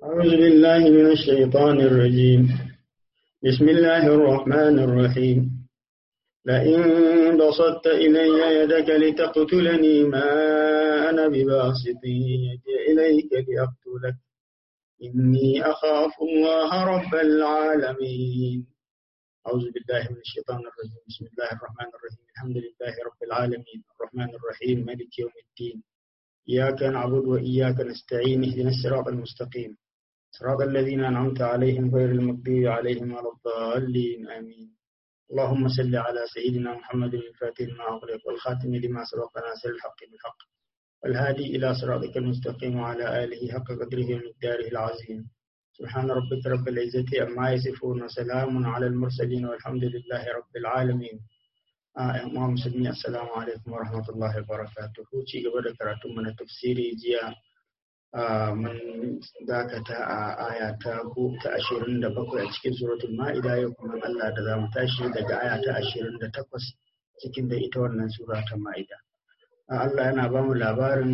أعوذ بالله من الشيطان الرجيم بسم الله الرحمن الرحيم لئن بسطت إلي يدك لتقتلني ما أنا بباسط يدي إليك لأقتلك إني أخاف الله رب العالمين أعوذ بالله من الشيطان الرجيم بسم الله الرحمن الرحيم الحمد لله رب العالمين الرحمن الرحيم مالك يوم الدين إياك نعبد وإياك نستعين اهدنا الصراط المستقيم صراط الذين أنعمت عليهم غير المغضوب عليهم ولا الضالين آمين اللهم صل على سيدنا محمد الفاتح لما أغلق والخاتم لما سبق ناصر الحق بالحق والهادي إلى صراطك المستقيم وعلى آله حق قدره ومقداره العظيم سبحان ربك رب العزة أما يصفون وسلام على المرسلين والحمد لله رب العالمين ‘yan musulmi assalamu alaikum wa rahmatullahi wa barakatuhu ci gaba da karatun mu na tafsiri jiya mun dakata a aya ta ta ashirin da bakwai a cikin suratul ma'ida yau kuma Allah da za mu tashi daga aya ta ashirin da takwas cikin da ita wannan sura ta ma'ida Allah yana ba mu labarin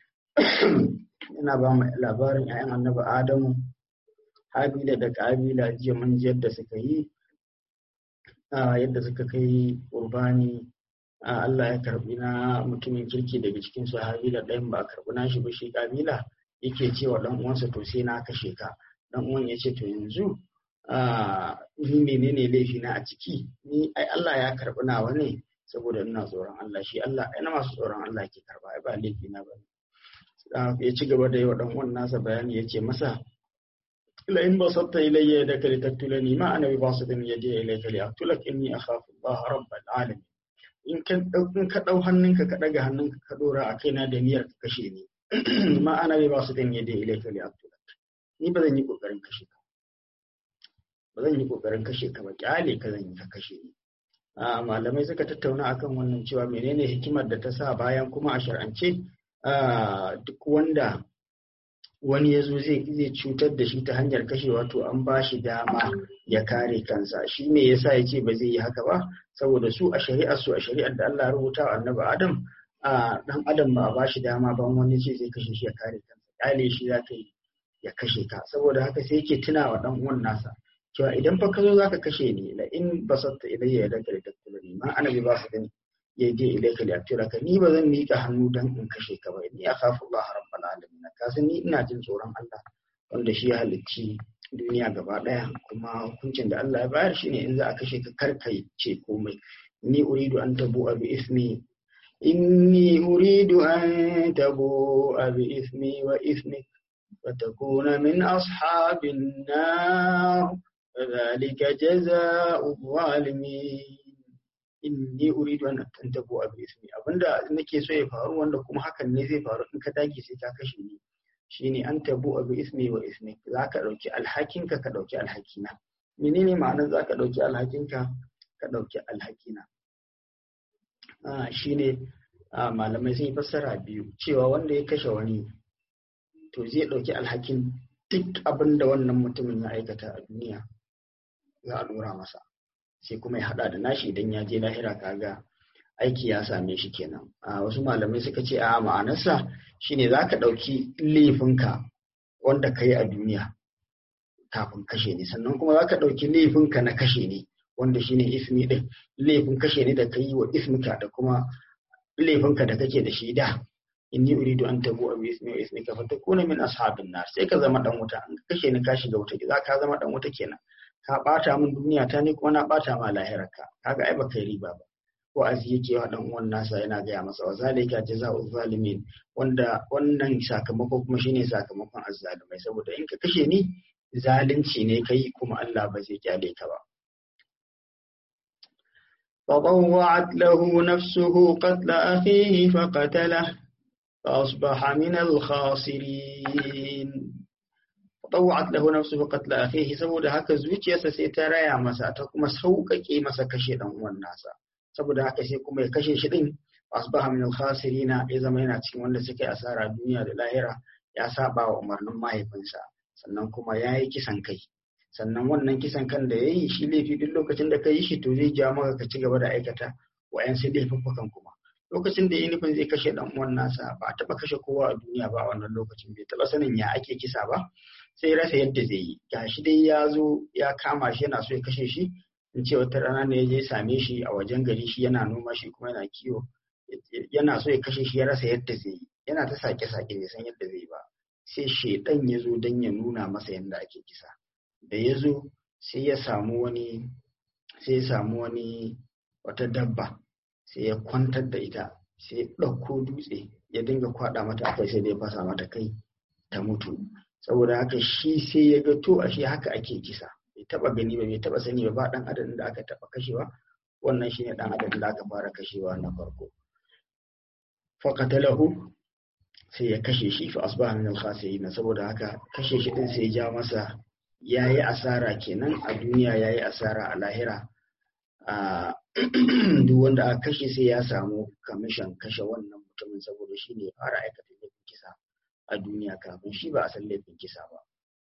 yana ba mu labarin ‘ya'yan annabi Adamu Habila da Kabila jiya mun ji yadda suka yi yadda suka kai urbani Allah ya karbi na mutumin kirki daga cikin su Habila ɗayan ba a karbi nashi ba shi Kabila yake cewa dan uwansa to sai na kashe ka dan uwan ya ce to yanzu ni menene laifi na a ciki ni ai Allah ya karbi nawa ne saboda ina tsoron Allah shi Allah ai na masu tsoron Allah ke karba ai ba laifi na ba ya ci gaba da yi wa dan uwan nasa bayani ya ce masa لئن بسطت إلي يدك لتقتلني ما أنا بباسط يدي إليك لأقتلك إني أخاف الله رب العالمين in ka ɗau hannunka ka ɗaga hannunka ka ɗora a kaina da niyyar ka kashe ni ma ana bai ba su dan yadda ilai ka li'abtulak ni ba zan yi ƙoƙarin kashe ka ba zan yi ƙoƙarin kashe ka ba ƙyale ka zan yi ka kashe ni malamai suka tattauna akan wannan cewa menene hikimar da ta sa bayan kuma a shar'ance duk wanda wani ya zo zai cutar da shi ta hanyar kashewa to an ba shi dama ya kare kansa shi me yasa ya ce ba zai yi haka ba saboda su a shari'ar su a shari'ar da Allah rubuta wa annabi Adam a dan Adam ba a ba shi dama ban wani ce zai kashe shi ya kare kansa kyale shi za ka yi ya kashe ka saboda haka sai yake tuna wa dan uwan nasa cewa idan fa ka zo zaka kashe ni la in basatta ilayya yadaka litakkulani ma ana bi ba su gani ya je ilaika li ka ni ba zan miƙa hannu dan in kashe ka ba ni akhafu Allah rabbal alamin ka san ni ina jin tsoron Allah wanda shi ya halicci duniya gaba daya kuma hukuncin da Allah ya bayar shine in za a kashe ka kar kai ce komai ni uridu an tabu bi ismi inni uridu an tabu bi ismi wa ismik فتكون من أصحاب النار فذلك جزاء الظالمين inni uridu an tantabu abu ismi abinda nake so ya faru wanda kuma hakan ne zai faru in ka dage sai ka kashe ni shine an tabu abu ismi wa ismi zaka dauki alhakinka ka dauki alhakina menene ma'anar zaka dauki alhakinka ka dauki alhakina ah shine malamai sun yi fassara biyu cewa wanda ya kashe wani to zai dauki alhakin duk abinda wannan mutumin ya aikata a duniya za a dora masa sai kuma ya hada da nashi idan ya je lahira kaga aiki ya same shi kenan a wasu malamai suka ce a ma'anarsa shine za ka ɗauki laifinka wanda ka yi a duniya kafin kashe ne sannan kuma za ka ɗauki laifinka na kashe ne wanda shine ismi ɗin laifin kashe ne da ka yi wa ismika da kuma laifinka da kake da shi da inni uridu an tabu abu ismi wa ismika fa takuna min ashabin nar sai ka zama dan wuta an kashe ni ka shiga wuta za ka zama dan wuta kenan ka ɓata min duniya ta ne kuma na ɓata ma lahirarka kaga ai baka yi riba ba ko azi yake wa dan uwan nasa yana gaya masa wa zalika jazaa'u zalimin wanda wannan sakamako kuma shine sakamakon azzalumai saboda in ka kashe ni zalunci ne kai kuma Allah ba zai kyale ka ba فطوعت له نفسه قتل أخيه فقتله فأصبح من الخاسرين طوعت له نفسه قتل أخيه saboda haka zuciyarsa sai ta raya masa ta kuma sauƙaƙe masa kashe dan uwan nasa saboda haka sai kuma ya kashe shi din asbaha min al-khasirina ya zama yana cikin wanda suke asara duniya da lahira ya saba wa umarnin mahaifinsa sannan kuma ya yi kisan kai sannan wannan kisan kan da ya yi shi laifi duk lokacin da ka yi shi to zai ja maka ka ci gaba da aikata wa'yansu laifuffukan kuma lokacin da ya nufin zai kashe dan uwan nasa ba a taba kashe kowa a duniya ba a wannan lokacin bai taba sanin ya ake kisa ba sai rasa yadda zai yi gashi dai ya zo ya kama shi yana so ya kashe shi in ce wata rana ne ya je same shi a wajen gari shi yana noma shi kuma yana kiwo yana so ya kashe shi ya rasa yadda zai yi yana ta sake-sake bai san yadda zai ba sai shaidan ya zo don ya nuna masa yadda ake kisa da ya zo sai ya samu wani sai ya samu wani wata dabba sai ya kwantar da ita sai ya ɗauko dutse ya dinga kwaɗa mata akwai sai da ya fasa mata kai ta mutu saboda haka shi sai ya ga to ashe haka ake kisa bai taba gani ba bai taba sani ba ba dan adadin da aka taba kashewa wannan shine dan adadin da aka fara kashewa na farko faqatalahu sai ya kashe shi fa asbaha min al-khasirin saboda haka kashe shi din sai ya ja masa yayi asara kenan a duniya yayi asara a lahira a duk wanda aka kashe sai ya samu kamishan kashe wannan mutumin saboda shi ne fara aikata laifin kisa a duniya kafin shi ba a san laifin kisa ba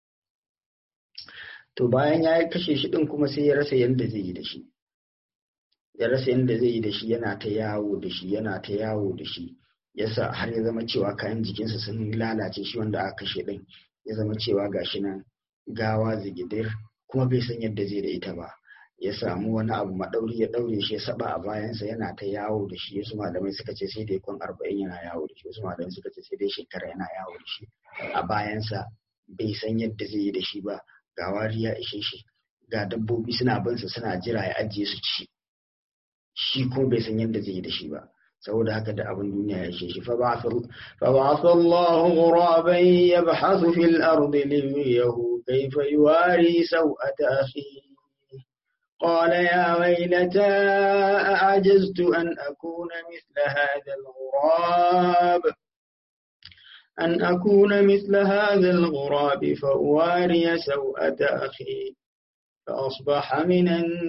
to bayan ya kashe shi din kuma sai ya rasa yadda zai yi da shi ya rasa yadda zai yi da shi yana ta yawo da shi yana ta yawo da shi yasa har ya zama cewa kayan jikinsa sun lalace shi wanda aka kashe din ya zama cewa gashi nan gawa zigidir kuma bai san yadda zai da ita ba ya samu wani abu maɗauri ya ɗaure shi ya saba a bayansa yana ta yawo da shi wasu malamai suka ce sai dai kwan arba'in yana yawo da shi wasu malamai suka ce sai dai shekara yana yawo da shi a bayansa bai san yadda zai yi da shi ba ga wari ya ishe shi ga dabbobi suna binsa suna jira ya ajiye su ci shi kuma bai san yadda zai yi da shi ba saboda haka da abin duniya ya ishe shi fa ba'atha Allahu ghuraban yabhasu fil ardi liyuriyahu kayfa yuwari saw'ata akhihi قال يا ويلتى أعجزت أن أكون مثل هذا الغراب أن أكون مثل هذا الغراب فأواري سوءة أخي فأصبح من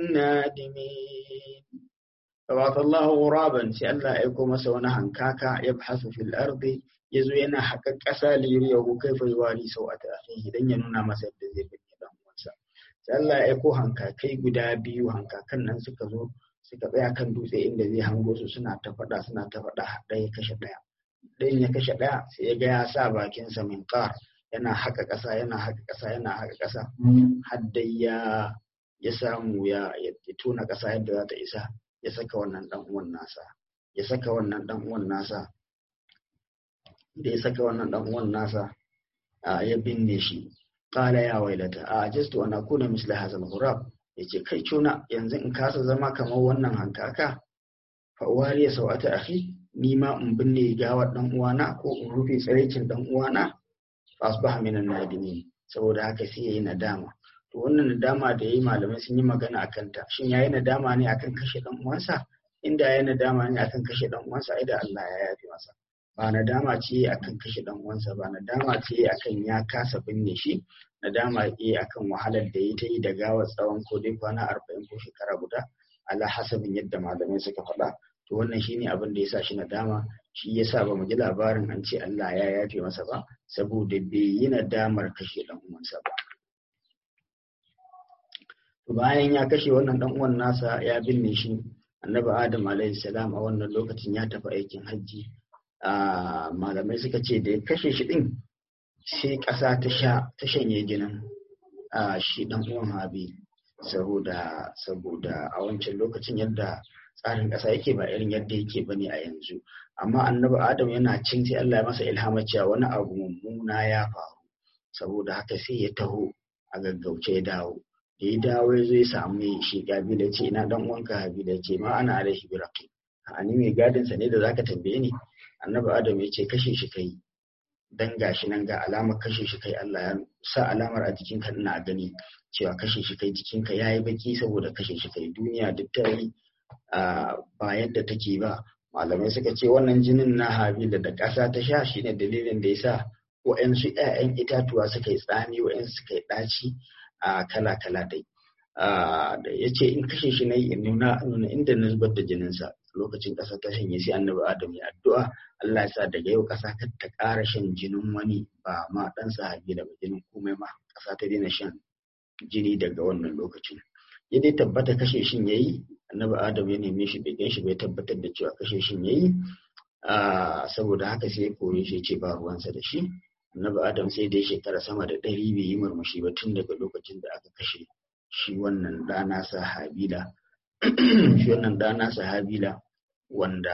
النادمين فبعث الله غرابا سألا يكون سونا هنكاكا يبحث في الأرض يزوينا حقا كسا ليريه كيف يواري سوءة أخيه لن ينونا مسجد ذي sai Allah ya aiko hankakai guda biyu hankakan nan suka zo suka tsaya kan dutse inda zai hango su suna ta faɗa suna ta faɗa ɗaya kashe ɗaya ɗayan ya kashe ɗaya sai ya ga ya sa bakinsa min ƙar yana haka ƙasa yana haka ƙasa yana haka ƙasa har dai ya ya samu ya ya tona ƙasa yadda za ta isa ya saka wannan ɗan uwan nasa ya saka wannan ɗan uwan nasa da ya saka wannan ɗan uwan nasa ya binne shi qala ya wailata a ajistu an akuna misla hadha al-ghurab yace kai cuna yanzu in kasa zama kamar wannan hankaka fa wariya sawata akhi ni ma in binne gawar dan uwana ko in rufe tsaraicin dan uwana fa asbaha minan nadimin saboda haka sai yayi nadama to wannan nadama da yayi malamai sun yi magana akan ta shin yayi nadama ne akan kashe dan uwansa inda yayi nadama ne akan kashe dan uwansa ai da Allah ya yafe masa ba nadama ce akan kashe dan uwansa ba nadama ce akan ya kasa binne shi nadama ce akan wahalar da ya ta yi da gawar tsawon ko dai kwana arba'in ko shekara guda ala hasabin yadda malamai suka faɗa to wannan shine abin da ya sa shi nadama shi ya sa ba mu ji labarin an ce Allah ya yafe masa ba saboda bai yi nadamar kashe dan uwansa ba bayan ya kashe wannan dan uwan nasa ya binne shi annabi adam alaihi salam a wannan lokacin ya tafi aikin hajji malamai suka ce da ya kashe shi din sai ƙasa ta sha ta shanye jinin shi dan uwan habi saboda saboda a wancan lokacin yadda tsarin ƙasa yake ba irin yadda yake bane a yanzu amma annabi adam yana cin sai Allah ya masa ilhama cewa wani abu mummuna ya faru saboda haka sai ya taho a gaggauce ya dawo da ya dawo ya zo ya samu shi kabila ce ina dan uwanka habila ce ma ana alaihi biraqi a ni mai gadin sa ne da zaka tambaye ni annabi adam ya ce kashe shi kai dan gashi nan ga alamar kashe shi kai Allah ya sa alamar a jikinka ina gani cewa kashe shi kai jikinka yayi baki saboda kashe shi kai duniya duk ta yi ba yadda take ba malamai suka ce wannan jinin na habila da ƙasa ta sha shine dalilin da yasa wa'yansu 'ya'yan itatuwa suka yi tsami wa'yansu suka yi ɗaci a kala-kala dai da ya ce in kashe shi na yi nuna inda na zubar da jininsa lokacin ƙasa ta shanye sai annabi adam ya addu'a Allah ya sa daga yau ƙasa kar ta ƙara shan jinin wani ba ma ɗan sahabi da jinin komai ma ƙasa ta daina shan jini daga wannan lokacin ya dai tabbata kashe shin yayi annabi adam ya neme shi bai ganshi bai tabbatar da cewa kashe shin yayi saboda haka sai ya kore shi ce ba ruwansa da shi annabi adam sai dai shekara sama da ɗari bai yi murmushi ba tun daga lokacin da aka kashe shi wannan ɗana sa habila shi wannan ɗana sa habila wanda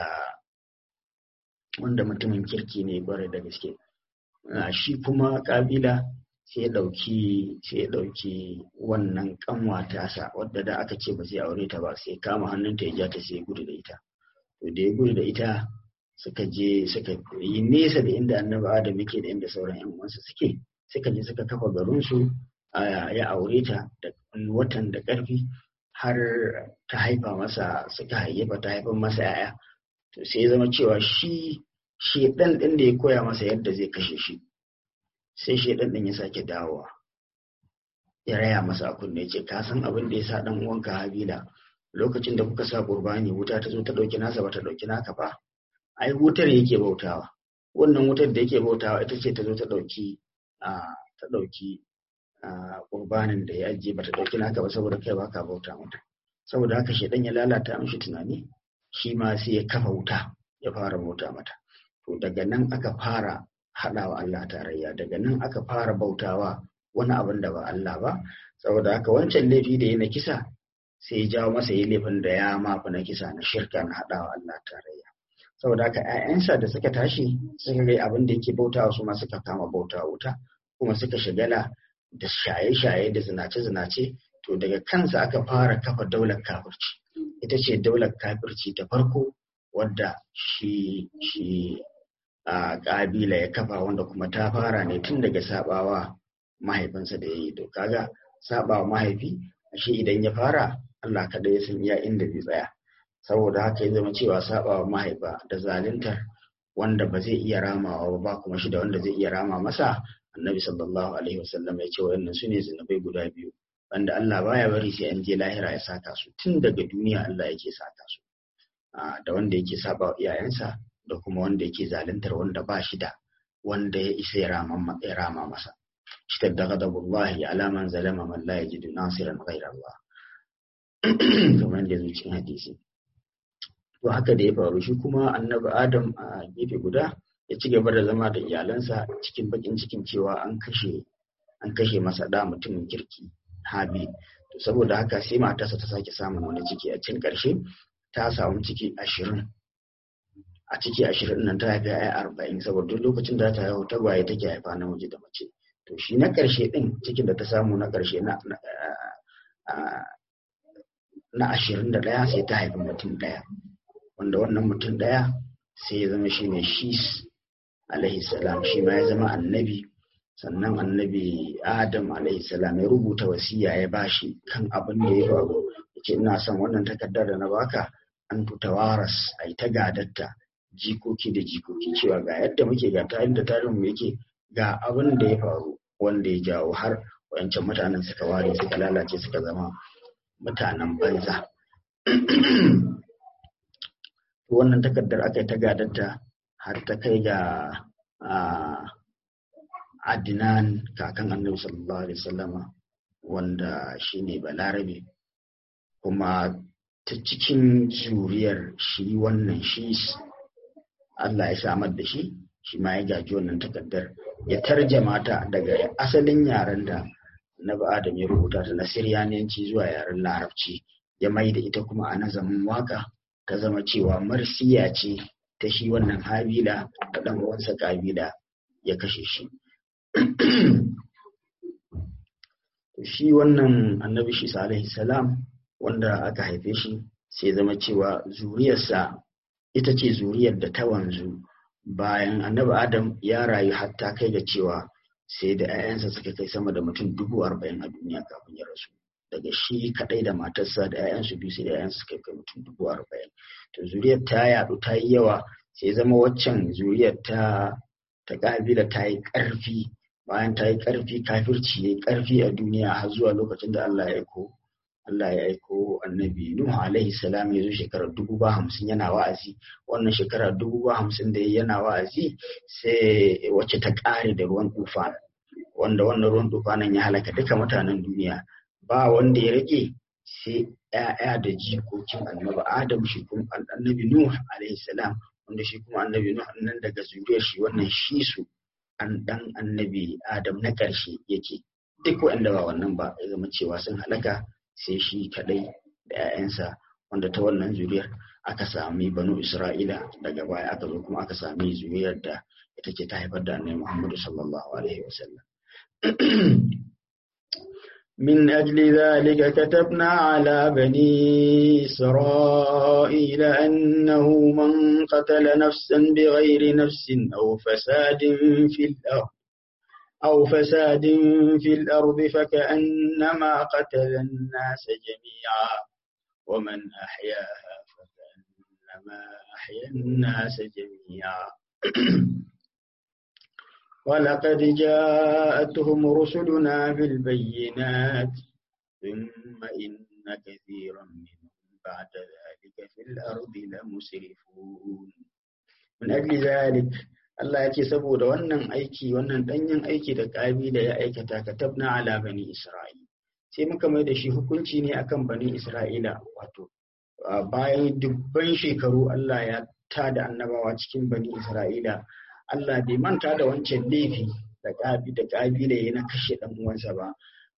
wanda mutumin kirki ne bare da gaske shi kuma kabila sai ya ɗauki sai ya ɗauki wannan kanwa tasa wadda da aka ce ba zai aure ta ba sai kama hannunta ya ja ta sai ya gudu da ita to da ya gudu da ita suka je suka yi nesa da inda annabi adam yake da inda sauran yan uwansa suke suka je suka kafa garinsu ya aure ta da watan da ƙarfi har ta haifa masa suka hayyafa ta haifar masa yaya to sai ya zama cewa shi shedan din da ya koya masa yadda zai kashe shi sai shedan din ya sake dawowa ya raya masa a kunne ce ka san abin da ya sa dan uwanka habila lokacin da kuka sa qurbani wuta ta zo ta dauki nasa ba ta dauki naka ba ai wutar yake bautawa wannan wutar da yake bautawa ita ce ta zo ta dauki a ta dauki qurbanin da ya ajiye ba ta dauki naka ba saboda kai baka bauta mata saboda haka shedan ya lalata mishi tunani shi ma sai ya kafa wuta ya fara bauta mata to daga nan aka fara haɗawa Allah tarayya daga nan aka fara bautawa wani abin da ba Allah ba saboda haka wancan laifi da ya na kisa sai ya jawo masa yi laifin da ya mafi na kisa na shirka na haɗawa Allah tarayya saboda haka ‘ya'yansa da suka tashi suka ga abin da yake bautawa su ma suka kama bautawa wuta kuma suka shagala da shaye-shaye da zinace-zinace to daga kansa aka fara kafa daular kafirci ita ce daular kafirci ta farko wadda shi shi a ƙabila ya kafa wanda kuma ta fara ne tun daga sabawa mahaifinsa da ya yi to kaga sabawa mahaifi shi idan ya fara Allah kada ya san iya inda zai tsaya saboda haka ya zama cewa sabawa mahaifa da zaluntar wanda ba zai iya ramawa ba kuma shi da wanda zai iya rama masa annabi sallallahu alaihi wasallam ya ce wayannan su ne zunubai guda biyu wanda Allah baya bari sai an je lahira ya saka su tun daga duniya Allah yake saka su da wanda yake saba wa iyayensa da kuma wanda yake zaluntar wanda ba shi da wanda ya isa ya rama masa shi da ghadabullahi ala man zalama man la yajidu nasiran ghayra Allah kamar da zuciyar hadisi to haka da ya faru shi kuma annabi Adam a gefe guda ya ci gaba da zama da iyalansa cikin bakin cikin cewa an kashe an kashe masa da mutumin kirki Habil to saboda haka sai matarsa ta sake samun wani ciki a cikin ƙarshe ta samu ciki ashirin a ciki ashirin nan ta haifi ai arba'in saboda duk lokacin da ta haihu tagwaye take haifa namiji da mace to shi na ƙarshe ɗin cikin da ta samu na ƙarshe na na ashirin da ɗaya sai ta haifi mutum ɗaya wanda wannan mutum ɗaya sai ya zama shi ne shis alaihi salam shi ma ya zama annabi sannan annabi adam alaihi salam ya rubuta wasiya ya bashi kan abin da ya faru yace ina son wannan takardar da na baka an tuta waras a yi ta gadatta jikoki da jikoki cewa ga yadda muke ga tarin da tarin mu yake ga abin da ya faru wanda ya jawo har wayancan mutanen suka ware suka lalace suka zama mutanen banza wannan takardar aka yi ta gadatta har ta kai ga Adnan kakan annabi sallallahu alaihi wasallama wanda shine balarabe kuma ta cikin zuriyar shi wannan shi Allah ya samar da shi shi ma ya gaji wannan takardar ya tarjama ta daga asalin yaren da Annabi Adam ya rubuta ta na Siryaniyanci zuwa yaren Larabci ya mai da ita kuma a nazamin waka ta zama cewa marsiya ce ta shi wannan Habila da ɗan uwansa Kabila ya kashe shi. shi wannan annabi shi alaihi salam wanda aka haife shi sai zama cewa zuriyarsa ita ce zuriyar da ta wanzu bayan annabi adam ya rayu hatta kai ga cewa sai da 'ya'yansa suka kai sama da mutum dubu arba'in a duniya kafin ya rasu daga shi kadai da matarsa da 'ya'yansu biyu sai da 'ya'yansu suka kai mutum dubu arba'in to zuriyar ta yadu ta yi yawa sai zama waccan zuriyar ta ta kabila ta yi karfi bayan ta yi ƙarfi kafirci ya yi ƙarfi a duniya har zuwa lokacin da Allah ya aiko Allah ya aiko annabi Nuhu alaihi salam ya zo shekarar dubu ba hamsin yana wa'azi wannan shekara dubu ba hamsin da yana wa'azi sai wacce ta ƙare da ruwan tufa wanda wannan ruwan tufanin ya halaka duka mutanen duniya ba wanda ya rage sai ‘ya'ya da jikokin annabi Adam shi kuma annabi Nuhu alaihi salam wanda shi kuma annabi nuh nan daga zuriyar shi wannan shi su an dan annabi adam na ƙarshe yake duk waɗanda ba wannan ba ya zama cewa sun halaka sai shi kadai da 'ya'yansa wanda ta wannan zuriyar aka sami banu isra'ila daga baya aka zo kuma aka sami zuriyar da ita ce ta haifar da annabi muhammadu sallallahu alaihi wasallam من أجل ذلك كتبنا على بني إسرائيل أنه من قتل نفسا بغير نفس أو فساد في الأرض أو فساد في الأرض فكأنما قتل الناس جميعا ومن أحياها فكأنما أحيا الناس جميعا ولقد جاءتهم رسلنا بالبينات ثم إن كثيرا منهم بعد ذلك في الأرض لمسرفون من أجل ذلك Allah ya ce saboda wannan aiki wannan danyen aiki da ƙabila ya aikata katabna ala bani Isra'ila sai muka mai da shi hukunci ne akan bani Isra'ila wato bayan dubban shekaru Allah ya tada annabawa cikin bani Isra'ila Allah bai manta da wancan laifi da ƙabi da ƙabila ya na kashe ɗan uwansa ba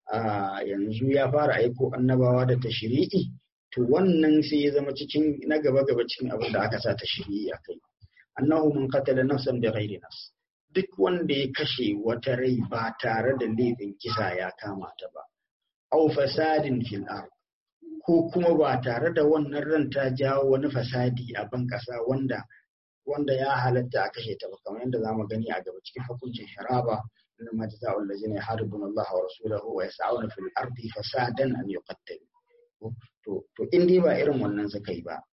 yanzu ya fara aiko annabawa da tashri'i to wannan sai ya zama cikin na gaba gaba cikin abin da aka sa tashri'i a kai annahu man qatala nafsan bi ghairi nafs duk wanda ya kashe wata rai ba tare da laifin kisa ya kama ta ba aw fasadin fil ard ko kuma ba tare da wannan ran ta jawo wani fasadi a ban kasa wanda wanda ya halatta a kashe ta ba kamar yadda zamu gani a gaba cikin hukuncin hiraba inna ma jazaa'ul ladzina yuharibuna Allah wa rasulahu wa yas'una fil ardi fasadan an yuqattalu to to in dai ba irin wannan suka yi ba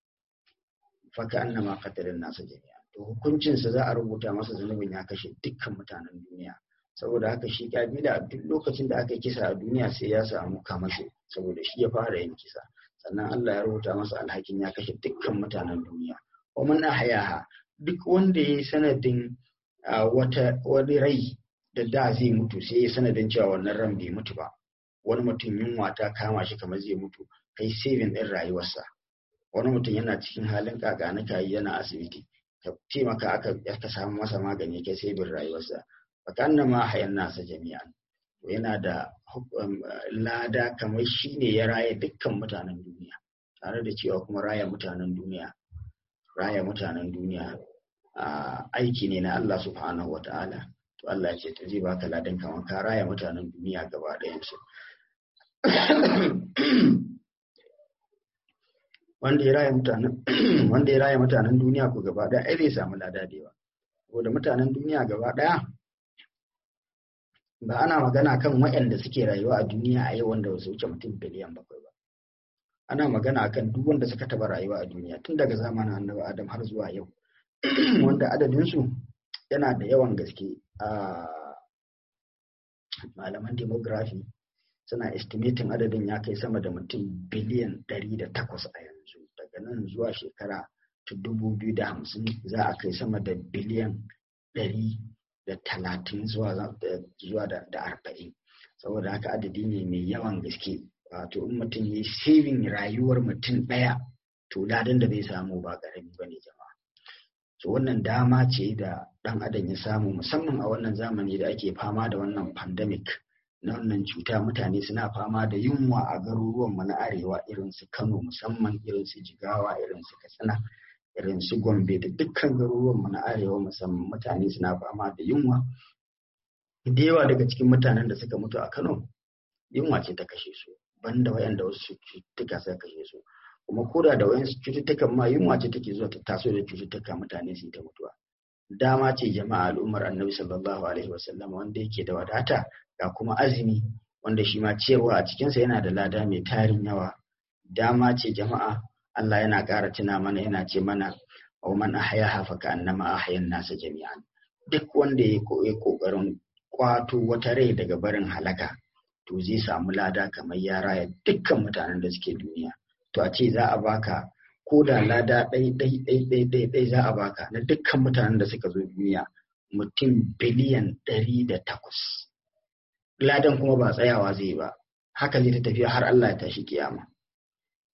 fa ka annama qatalan nasu jami'a to hukuncinsa za a rubuta masa zunubin ya kashe dukkan mutanen duniya saboda haka shi kabila duk lokacin da aka yi kisa a duniya sai ya samu kamasho saboda shi ya fara yin kisa sannan Allah ya rubuta masa alhakin ya kashe dukkan mutanen duniya wa man ahyaha duk wanda ya yi sanadin wata wani rai da da zai mutu sai ya sanadin cewa wannan ran bai mutu ba wani mutum yunwa ta kama shi kamar zai mutu kai saving din rayuwarsa wani mutum yana cikin halin kakanika yana asibiti ka taimaka aka aka samu masa magani kai sai bin rayuwarsa fakanna ma hayan nasa jami'an to yana da lada kamar shi ne ya raya dukkan mutanen duniya tare da cewa kuma raya mutanen duniya raya mutanen duniya aiki ne na Allah subhanahu wa ta'ala to Allah ya ce to zai baka ladan kamar ka raya mutanen duniya gaba ɗayan su wanda ya raya mutanen wanda ya raya mutanen duniya ko gaba daya ai zai samu lada da yawa saboda mutanen duniya gaba daya ba ana magana kan waɗanda suke rayuwa a duniya a yau wanda su wuce mutum biliyan bakwai ba ana magana kan duk wanda suka taba rayuwa a duniya tun daga zamanin annabi adam har zuwa yau wanda adadinsu yana da yawan gaske a malaman demography suna estimating adadin ya kai sama da mutum biliyan ɗari da takwas a yanzu daga nan zuwa shekara ta dubu biyu da hamsin za a kai sama da biliyan ɗari da talatin zuwa da arba'in saboda haka adadi ne mai yawan gaske wato in mutum ya saving rayuwar mutum ɗaya to ladan da zai samu ba ƙarami ba ne jama'a so wannan dama ce da ɗan adam ya samu musamman a wannan zamani da ake fama da wannan pandemic na wannan cuta mutane suna fama da yunwa a garuruwanmu na arewa irin su kano musamman irin su jigawa irin su katsina irin su gombe da dukkan garuruwanmu na arewa musamman mutane suna fama da yunwa da yawa daga cikin mutanen da suka mutu a kano yunwa ce ta kashe su banda wayanda wasu cututtuka suka kashe su kuma koda da wayansu cututtukan ma yunwa ce take zuwa ta taso da cututtuka mutane su ta mutuwa dama ce jama'a al'ummar annabi sallallahu alaihi wasallam wanda yake da wadata ga kuma azumi wanda shi ma ciyarwa a cikinsa yana da lada mai tarin yawa dama ce jama'a Allah yana ƙara tuna mana yana ce mana wa man ahyaha fa ka'annama ahyan nasa jami'an duk wanda ya koyi kokarin kwato wata rai daga barin halaka to zai samu lada kamar ya raya dukkan mutanen da suke duniya to a ce za a baka ko da lada ɗai ɗai ɗai ɗai ɗai ɗai za a baka na dukkan mutanen da suka zo duniya mutum biliyan ɗari da takwas ladan kuma ba tsayawa zai ba haka zai ta tafiya har Allah ya tashi kiyama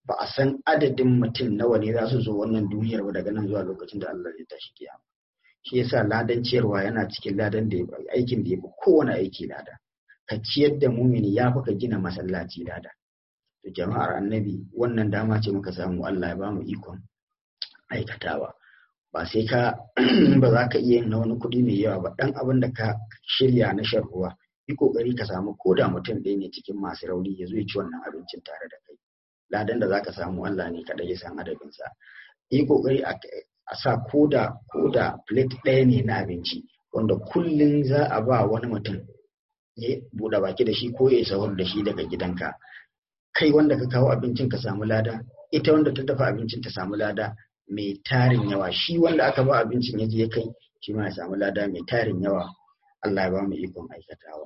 ba a san adadin mutum nawa ne za su zo wannan duniyar ba daga nan zuwa lokacin da Allah zai tashi kiyama shi yasa ladan ciyarwa yana cikin ladan da aikin da ya fi kowane aiki lada ka ciyar da mumini ya fi ka gina masallaci lada to jama'ar annabi wannan dama ce muka samu Allah ya bamu ikon aikatawa ba sai ka ba za ka iya yin na wani kuɗi mai yawa ba ɗan abin da ka shirya na shan ruwa yi ƙoƙari ka samu ko da mutum ɗaya ne cikin masu rauni ya zo ya ci wannan abincin tare da kai ladan da za ka samu Allah ne kaɗai ya san adadinsa yi ƙoƙari a sa ko da ko da plate ɗaya ne na abinci wanda kullum za a ba wani mutum ya buɗe baki da shi ko ya sahur da shi daga gidanka kai wanda ka kawo abincin ka samu lada ita wanda ta dafa abincin ta samu lada mai tarin yawa shi wanda aka ba abincin ya je ya kai shi ma ya samu lada mai tarin yawa Allah ya ba mu ikon aikatawa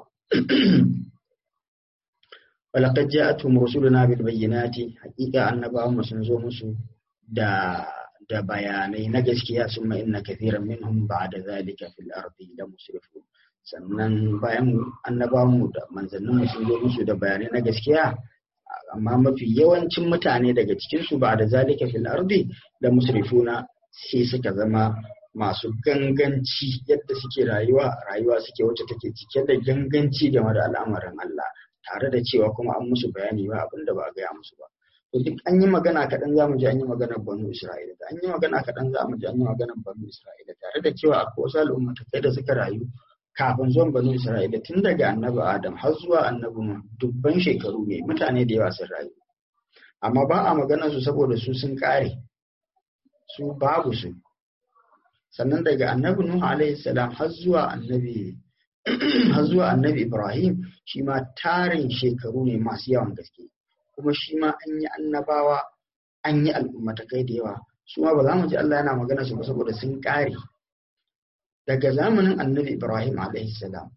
walaqad ja'atuhum rusuluna bil bayyinati haqiqa annabawan sun zo musu da da bayanai na gaskiya summa inna kathiran minhum ba'da zalika fil ardi la musrifun sannan bayan annabawan mu da manzannin mu sun zo musu da bayanai na gaskiya amma mafi yawancin mutane daga cikinsu ba da zalika fil ardi da musrifuna sai suka zama masu ganganci yadda suke rayuwa rayuwa suke wacce take cike da ganganci game da al'amarin Allah tare da cewa kuma an musu bayani ba abin da ba a gaya musu ba to duk an yi magana kaɗan za mu ji an yi maganar banu Isra'ila da an yi magana kaɗan za mu ji an yi maganar banu Isra'ila tare da cewa akwai wasu al'ummatakai da suka rayu kafin zuwan banu Isra'ila tun daga annabi Adam har zuwa annabi dubban shekaru ne mutane da yawa sun rayu amma ba a magana su saboda su sun kare su babu su sannan daga annabi Nuhu alaihi salam har zuwa annabi har zuwa annabi Ibrahim shi ma tarin shekaru ne masu yawan gaske kuma shi ma an yi annabawa an yi al'ummatakai da yawa su ma ba za mu ji Allah yana magana su ba saboda sun kare daga zamanin annabi Ibrahim salam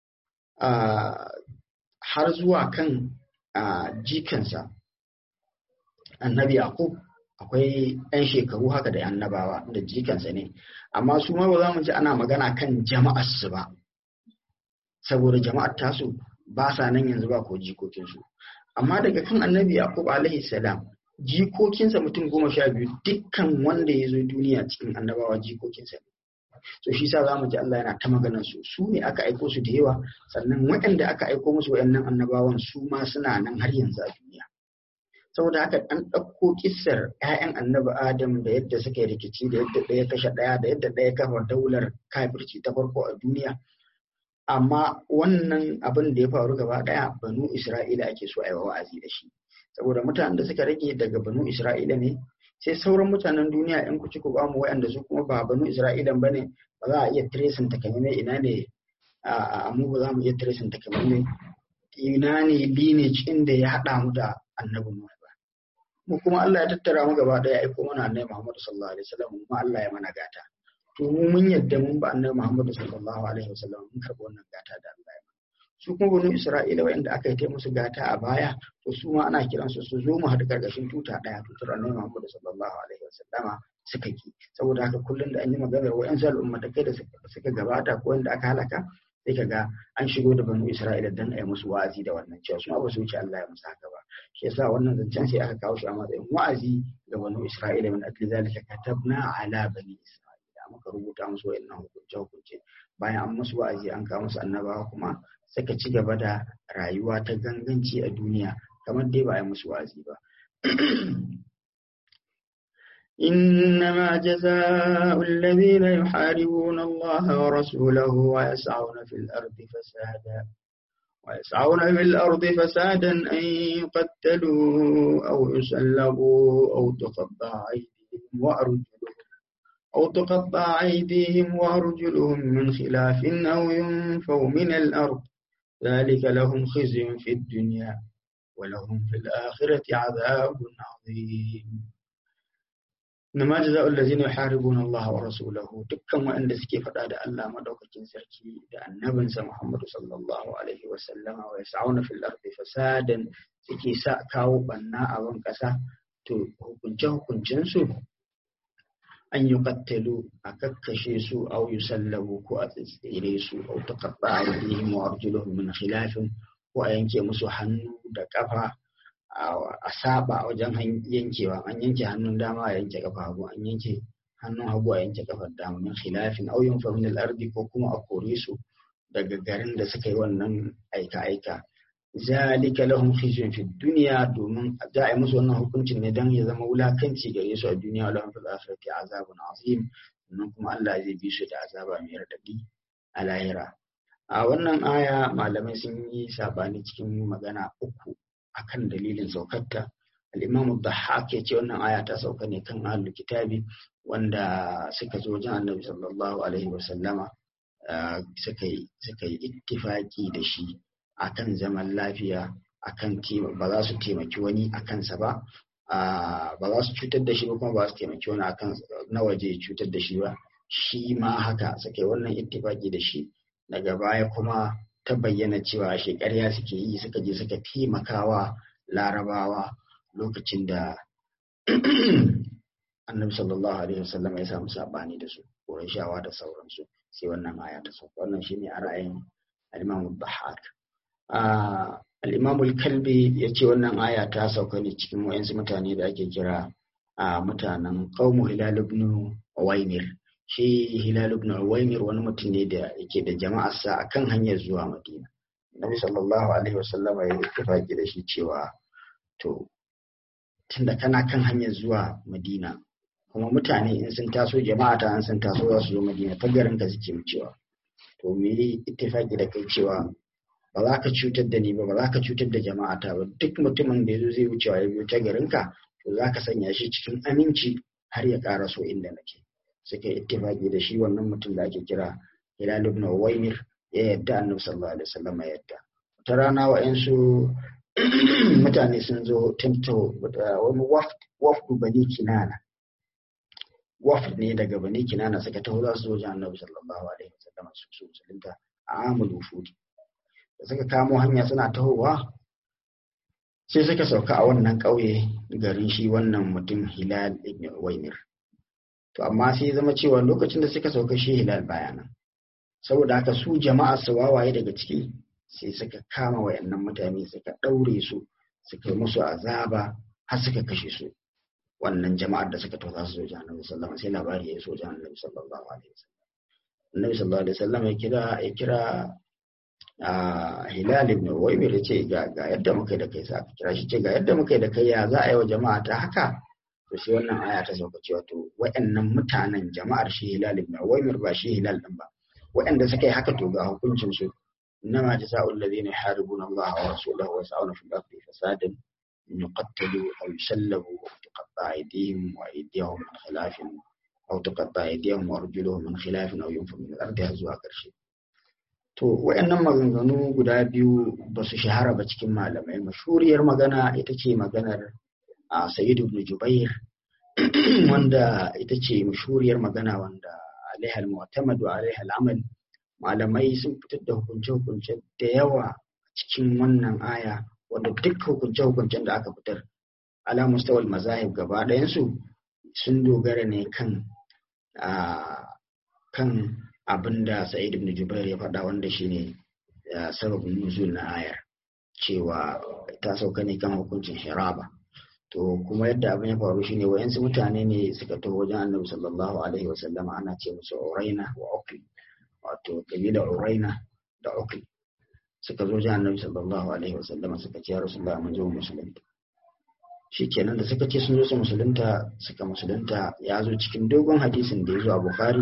har zuwa kan jikansa annabi Yaqub akwai 'yan shekaru haka da annabawa da jikansa ne amma su ma ba za mu ji ana magana kan jama'arsu ba saboda jama'ar tasu ba sa nan yanzu ba ko jikokinsu amma daga kan annabi Yaqub salam jikokinsa mutum goma sha biyu dukkan wanda ya zo duniya cikin annabawa jikokinsa ne so shi sa zamu ji Allah yana ta maganar su su ne aka aiko su da yawa sannan waɗanda aka aiko musu waɗannan annabawan su ma suna nan har yanzu a duniya saboda haka an ɗauko kissar ƴaƴan annabi Adam da yadda suka yi rikici da yadda ɗaya kashe ɗaya da yadda ɗaya kafa daular kafirci ta farko a duniya amma wannan abin da ya faru gaba ɗaya banu Isra'ila ake so a yi wa'azi da shi saboda mutanen da suka rage daga banu Isra'ila ne sai sauran mutanen duniya in ku ci ku bamu waɗanda su kuma ba banu Isra'ilan bane ba za a iya tracing takamaimai ina ne a mu ba za mu iya tracing takamaimai ina ne lineage inda ya haɗa mu da annabi Nuhu ba mu kuma Allah ya tattara mu gaba ɗaya ya aiko mana annabi Muhammad sallallahu alaihi wasallam kuma Allah ya mana gata to mu mun yadda mun ba annabi Muhammad sallallahu alaihi wasallam mun karɓi wannan gata da Allah ya su kuma banu Isra'ila waɗanda aka yi ta musu gata a baya to su ma ana kiransu su zo mu haɗu ƙarƙashin tuta ɗaya tutar annabi Muhammad sallallahu alaihi wasallama suka ki saboda haka kullum da an yi maganar wa'yansu al'ummatai da suka gabata ko wanda aka halaka sai ka ga an shigo da banu Isra'ila dan a yi musu wa'azi da wannan cewa su ma ba su wuce Allah ya musu haka ba shi yasa wannan zancen sai aka kawo shi a matsayin wa'azi ga banu Isra'ila min akli zalika katabna ala bani Isra'ila muka rubuta musu wa'annan hukunce hukunce bayan an musu wa'azi an kawo musu annabawa kuma suka ci gaba da rayuwa ta ganganci a duniya kamar dai ba a yi musu wa'azi ba. إنما جزاء الذين يحاربون الله ورسوله ويسعون في الأرض فسادا ويسعون في الأرض فسادا أن يقتلوا أو يسلبوا أو تقطع أيديهم وأرجلهم أو تقطع أيديهم وأرجلهم من خلاف أو ينفوا من الأرض ذلك لهم خزي في الدنيا ولهم في الآخرة عذاب عظيم إنما جزاء الذين يحاربون الله ورسوله دكا وأن سكي فدا الله مدوكين سركي دا النبي محمد صلى الله عليه وسلم ويسعون في الأرض فسادا سكي سا كاو بنا أبن كسا تو hukunce hukuncensu an yi kattalu a kakkashe su au yi sallabu ko a tsitsire su au ta kaɓa a yi wa arjuluhum min khilafin ko a yanke musu hannu da kafa a saba wajen yankewa an yanke hannun dama a yanke kafa hagu an yanke hannun hagu a yanke kafar dama min khilafin aw yunfa min al-ardi ko kuma a kore su daga garin da suka yi wannan aika aika zalika lahum khizyun fi dunya domin za a yi musu wannan hukuncin ne dan ya zama wulakanci gare su a duniya wa lahum fil akhirati azabun azim sannan kuma Allah zai bi su da azaba mai radadi a lahira a wannan aya malamai sun yi sabani cikin magana uku akan dalilin saukarta al-imamu dhahhak ya ce wannan aya ta sauka ne kan ahlul kitabi wanda suka zo wajen annabi sallallahu alaihi wa sallama suka yi suka yi ittifaki da shi akan zaman lafiya akan ba za su taimaki wani a kansa ba ba za su cutar da shi ba kuma ba su taimaki wani akan na waje cutar da shi ba shi ma haka suka yi wannan ittifaki da shi daga baya kuma ta bayyana cewa shi ƙarya suke yi suka je suka taimakawa larabawa lokacin da annabi sallallahu alaihi wasallam ya samu sabani da su shawa da sauransu sai wannan aya ta sauka wannan shine a ra'ayin al-Imam Bahak al-Imam al-Kalbi yace wannan aya ta sauka ne cikin wayansu mutane da ake kira a mutanen qaumu Hilal ibn Uwaymir shi Hilal ibn Uwaymir wani mutum ne da yake da jama'arsa akan hanyar zuwa Madina Nabi sallallahu alaihi wasallam ya ittifaki da shi cewa to tunda kana kan hanyar zuwa Madina kuma mutane in sun taso jama'a ta an sun taso za su zo madina ta garin ka suke wucewa to me yi ittifaki da kai cewa ba za ka cutar da ni ba ba za ka cutar da jama'a ta ba duk mutumin da yazo zai wucewa ya biyo ta garin ka to za ka sanya shi cikin aminci har ya ƙara so inda nake suka ittifaki da shi wannan mutum da ake kira Hilal ibn Uwaymir ya yadda Annabi sallallahu alaihi wasallam ya yadda ta rana wa'ansu mutane sun zo tanto wani wafdu bani kinana wafd ne daga bani kinana suka taho za su zo wajen annabi sallallahu alaihi wasallam su su musulunta a amul wufudi da suka kamo hanya suna tahowa sai suka sauka a wannan ƙauye garin shi wannan mutum hilal ibn waimir to amma sai zama cewa lokacin da suka sauka shi hilal bayanan saboda haka su jama'a su wawaye daga ciki sai suka kama wayannan mutane suka ɗaure su suka yi musu azaba har suka kashe su wannan jama'ar da suka tausa su wajen annabi sallallahu alaihi sai labari ya so wajen annabi sallallahu alaihi wasallam annabi sallallahu alaihi wasallam ya kira ya kira a hilal ibn uwaymir ya ce ga ga yadda muka da kai sai aka kira shi ce ga yadda muka da kai ya za a yi wa jama'a ta haka to sai wannan aya ta sauka cewa to waɗannan mutanen jama'ar shi hilal ibn uwaymir ba shi hilal din ba waɗanda suka yi haka to ga hukuncin su إنما جزاء الذين يحاربون الله ورسوله ويسعون في الأرض فسادا أن يقتلوا أو يسلبوا أو تقطع أيديهم وأيديهم من خلاف أو تقطع أيديهم وأرجلهم من خلاف أو ينفوا من الأرض هزوا ƙarshe. To, waɗannan maganganu guda biyu ba su shahara ba cikin malamai. Mashuriyar magana ita ce maganar a Sayyid ibn Jubair, wanda ita ce mashuriyar magana wanda alaihal mu'tamad wa alaihal amal malamai sun fitar da hukunce-hukunce da yawa cikin wannan aya wanda duk hukunce-hukuncen da aka fitar ala mustawal mazahib gaba ɗayansu sun dogara ne kan kan abin da sa'id ibn jubair ya faɗa wanda shine sababin nuzul na ayar cewa ta sauka ne kan hukuncin hiraba to kuma yadda abin ya faru shine wayansu mutane ne suka taho wajen annabi sallallahu alaihi wasallama ana ce musu uraina wa ukli wato kabila uraina da ukli suka zo wajen annabi sallallahu alaihi wasallama suka ce ya rasulullah mun zo musulunta shikenan da suka ce sun zo su musulunta suka musulunta ya zo cikin dogon hadisin da ya zo a bukhari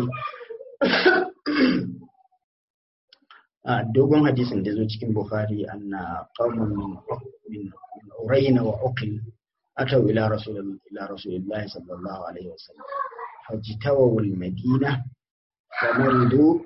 a dogon hadisin da ya zo cikin bukhari anna qauman min min uraina wa ukli ataw ila rasul ila rasulillah sallallahu alaihi wasallam fajtawu al-madina famaridu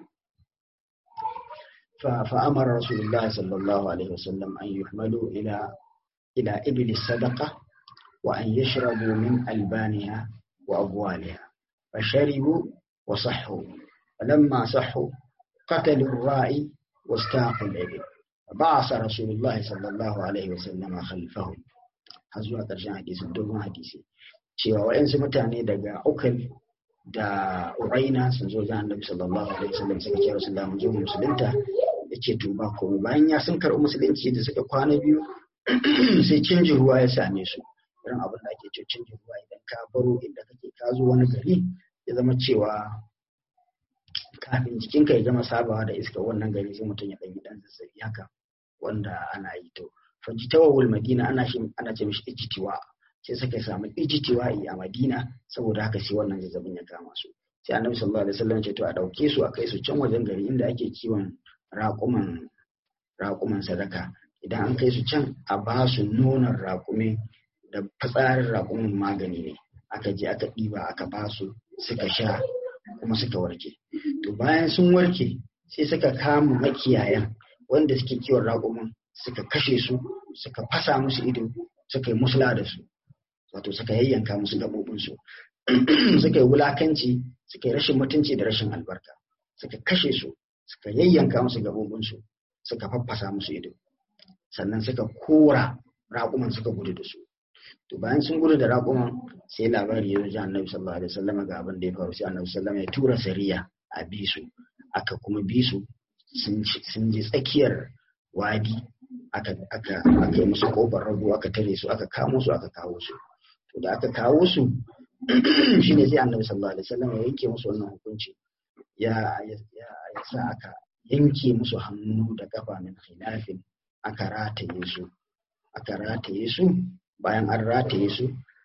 فأمر رسول الله صلى الله عليه وسلم أن يحملوا إلى إلى إبل الصدقة وأن يشربوا من ألبانها وأبوالها فشربوا وصحوا فلما صحوا قتلوا الرائي واستاقوا الإبل فبعث رسول الله صلى الله عليه وسلم خلفهم هزوا ƙarshen hadisi dogon hadisi cewa wa'yansu mutane daga ukal da uraina sun zo ga annabi sallallahu alaihi wasallam suka ce rasulullah mun zo musulunta yace to ba komai bayan ya sun karɓi musulunci da suka kwana biyu sai canjin ruwa ya same su irin abin da ake ce canjin ruwa idan ka baro inda kake ka zo wani gari ya zama cewa kafin jikinka ya gama sabawa da iska wannan gari sai mutum ya ɗan yi ɗan zazzabi haka wanda ana yi to fajitawawul madina ana shi ana ce mishi ijitiwa sai suka samu ijitiwa a madina saboda haka sai wannan zazzabin ya kama su sai annabi sallallahu alaihi wasallam ce to a dauke su a kai su can wajen gari inda ake kiwon raƙuman raƙuman sadaka idan an kai su can a ba su nonon raƙumi da fitsarin raƙumin magani ne aka je aka ɗiba aka ba su suka sha kuma suka warke to bayan sun warke sai suka kama makiyayan wanda suke kiwon raƙumin suka kashe su suka fasa musu ido suka yi musula da su wato suka yayyanka musu gaɓoɓinsu suka yi wulakanci suka yi rashin mutunci da rashin albarka suka kashe su suka yayyanka musu gaɓoɓinsu suka faffasa musu ido sannan suka kora raƙuman suka gudu da su to bayan sun gudu da raƙuman sai labari ya zo annabi sallallahu alaihi wasallam ga abin da ya faru sai annabi sallallahu ya tura sariya a bi su aka kuma bi su sun je tsakiyar wadi aka aka aka yi musu kofar rago aka tare su aka kamo su aka kawo su to da aka kawo su shine sai annabi sallallahu alaihi wasallam ya yanke musu wannan hukunci ya ya ya sa aka yanke musu hannu da kafa min khilafin aka rataye su aka rataye su bayan an rataye su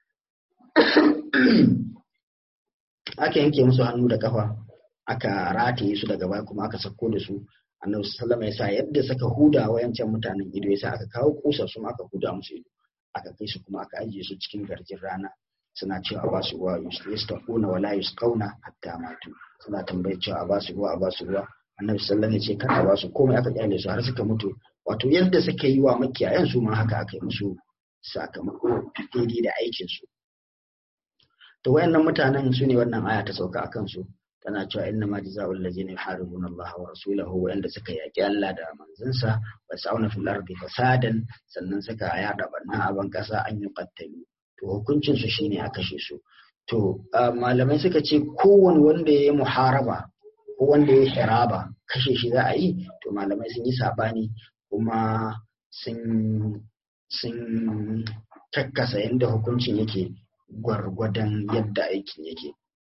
aka yanke musu hannu da kafa aka rataye su daga baya kuma aka sako da su annabi sallama ya sa yadda suka huda wayancan mutanen ido ya sa aka kawo kusa su aka huda musu ido aka kai su kuma aka ajiye su cikin garjin rana suna cewa ba su ruwa yustaquna wala yusqauna hatta matu suna tambayar cewa a ba su ruwa a ba su ruwa annabi sallallahu alaihi wasallam ya ce kada ba su komai aka kyale su har suka mutu wato yadda suka yi wa makiyayan su ma haka aka yi musu sakamako daidai da aikin su to wayannan mutanen su ne wannan aya ta sauka akan su tana cewa inna ma jazaa'ul ladzina yuharibuna Allah wa rasulahu wanda suka yaki Allah da manzansa wa sa'una fil ardi fasadan sannan suka yada barna a ban kasa an yi qattalu to hukuncin su shine a kashe su to malamai suka ce kowane wanda ya yi muharaba ko wanda ya yi hiraba kashe shi za a yi to malamai sun yi sabani kuma sun sun kakkasa yadda hukuncin yake gwargwadon yadda aikin yake